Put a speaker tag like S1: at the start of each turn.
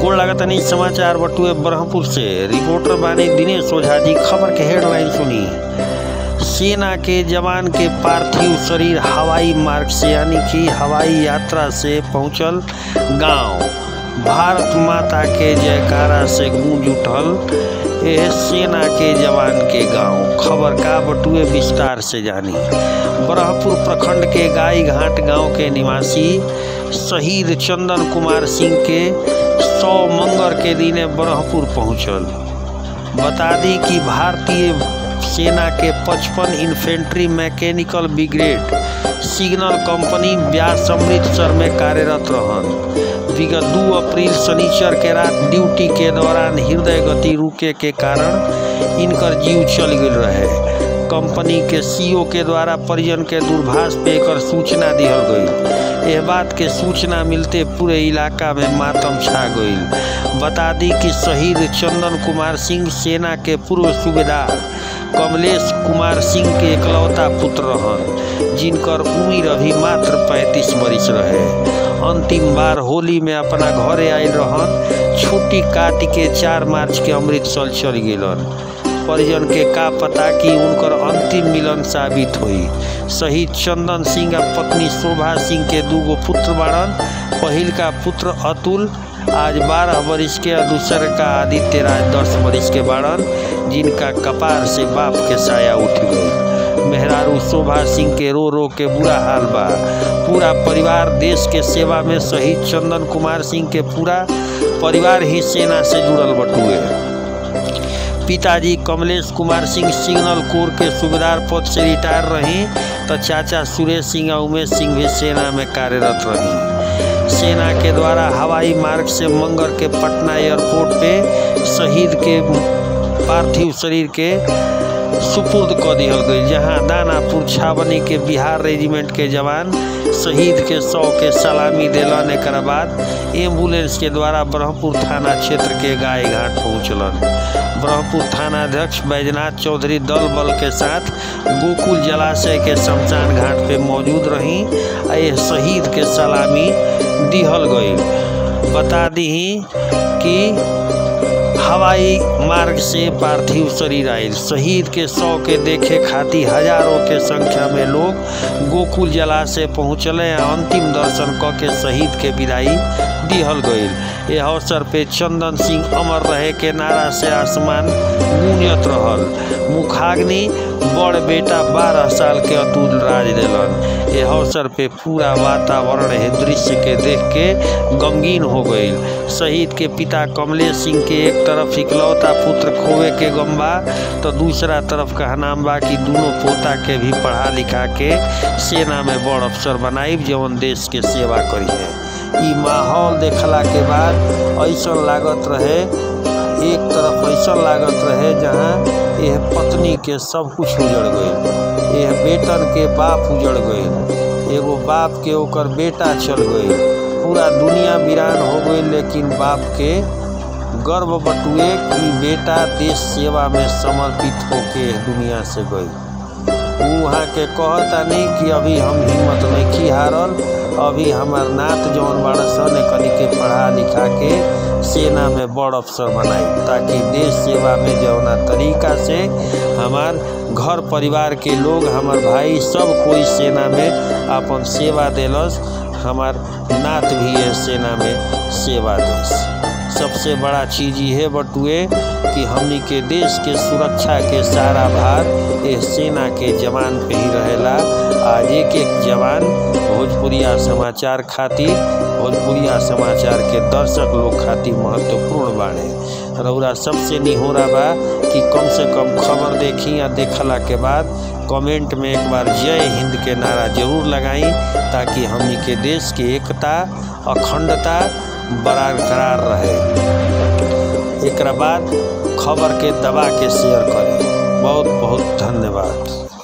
S1: गोड़ लागतनी समाचार बटुए ब्रह्मपुर से रिपोर्टर बानी दिनेश ओझा जी खबर के हेडलाइन सुनी सेना के जवान के पार्थिव शरीर हवाई मार्ग से यानी कि हवाई यात्रा से पहुंचल गांव भारत माता के जयकारा से गूंज उठल यह सेना के जवान के गांव खबर का बटुए विस्तार से जानी ब्रह्मपुर प्रखंड के गाई घाट गांव के निवासी शहीद चंदन कुमार सिंह के सौ मंगर के दिने ब्रह्मपुर पहुंचल बता दी कि भारतीय सेना के 55 infantry mechanical brigade signal company Beas Amritsar में कार्यरत रहन विगत दू अप्रैल शनिचर के रात ड्यूटी के दौरान हृदय गति रुके के कारण इनकर जीव चल गई रहे कंपनी के सीईओ के द्वारा परिजन के दूरभाष पे एकर सूचना दिहल गई यह बात के सूचना मिलते पूरे इलाका में मातम छा गई बता दी कि शहीद चंदन कुमार सिंह सेना के पूर्व सूबेदार कमलेश कुमार सिंह के इकलौता पुत्र रहन जिनकर उम्र अभी मात्र पैंतीस बरिस रहे अंतिम बार होली में अपना घरे आयल रहन छुट्टी काट के चार मार्च के अमृतसर चल गेलन परिजन के का पता कि उनकर अंतिम मिलन साबित हुई शहीद चंदन सिंह आ पत्नी शोभा सिंह के दूगो पुत्र बाड़न पहिल का पुत्र अतुल आज बारह बरिस के और दूसर का आदित्य राज दस बरिस के बाड़न जिनका कपार से बाप के साया उठ गई मेहरारू शोभा सिंह के रो रो के बुरा हाल बा पूरा परिवार देश के सेवा में शहीद चंदन कुमार सिंह के पूरा परिवार ही सेना से जुड़ल बटुए पिताजी कमलेश कुमार सिंह सिग्नल कोर के सूबेदार पद से रिटायर रही तो चाचा सुरेश सिंह और उमेश सिंह भी सेना में कार्यरत रही सेना के द्वारा हवाई मार्ग से मंगर के पटना एयरपोर्ट पे शहीद के पार्थिव शरीर के सुपुर्द क दिहल गई जहां दानापुर छावनी के बिहार रेजिमेंट के जवान शहीद के सौ के सलामी दिलन एक बाद एम्बुलेंस के द्वारा ब्रह्मपुर थाना क्षेत्र के गाय घाट पहुँचलन ब्रह्मपुर थानाध्यक्ष बैजनाथ चौधरी दल बल के साथ गोकुल जलाशय के शमशान घाट पे मौजूद रही आ यह शहीद के सलामी दिहल गई बता दी कि हवाई मार्ग से पार्थिव शरीर आयल शहीद के सौ के देखे खातिर हजारों के संख्या में लोग गोकुल जलाशय पहुँचले अंतिम दर्शन क के शहीद के विदाई दिहल गईल यह अवसर पे चंदन सिंह अमर रहे के नारा से आसमान गूंजत रहल मुखाग्नि बड़ बेटा बारह साल के अतुल राज दिलन यह अवसर पे पूरा वातावरण है दृश्य के देख के गमगीन हो गई शहीद के पिता कमलेश सिंह के एक तरफ इकलौता पुत्र खोवे के गम बा तो दूसरा तरफ का नाम बा कि दोनों पोता के भी पढ़ा लिखा के सेना में बड़ अफसर बनाई जवन देश के सेवा करी है ई माहौल देखला के बाद ऐसा लागत रहे एक तरफ ऐसा लागत रहे जहाँ यह पत्नी के सब कुछ उजड़ गई यह बेटन के बाप उजड़ गई एगो बाप के ओकर बेटा चल गई पूरा दुनिया वीरान हो गई लेकिन बाप के गर्व बटुए कि बेटा देश सेवा में समर्पित होके दुनिया से गई वहाँ के कहता नहीं कि अभी हम हिम्मत नहीं हारल अभी हमार नात जौन बड़ा सन कनी के पढ़ा लिखा के सेना में बड़ अफसर बनाई ताकि देश सेवा में जौना तरीका से हमार घर परिवार के लोग हमार भाई सब कोई सेना में अपन सेवा दिलस हमार नात भी है सेना में सेवा दिस सबसे बड़ा चीज़ ये बटुए कि हमनी के देश के सुरक्षा के सारा भार ये सेना के जवान पे ही रहेला आज एक एक जवान भोजपुरिया समाचार खातिर भोजपुरिया समाचार के दर्शक लोग खातिर महत्वपूर्ण बाड़े रउरा सबसे निहोरा बा कि कम से कम खबर देखी या देखला के बाद कमेंट में एक बार जय हिंद के नारा जरूर लगाई ताकि हमनी के देश के एकता अखंडता बरकरार रहे एक बाद खबर के दबा के शेयर करें बहुत बहुत धन्यवाद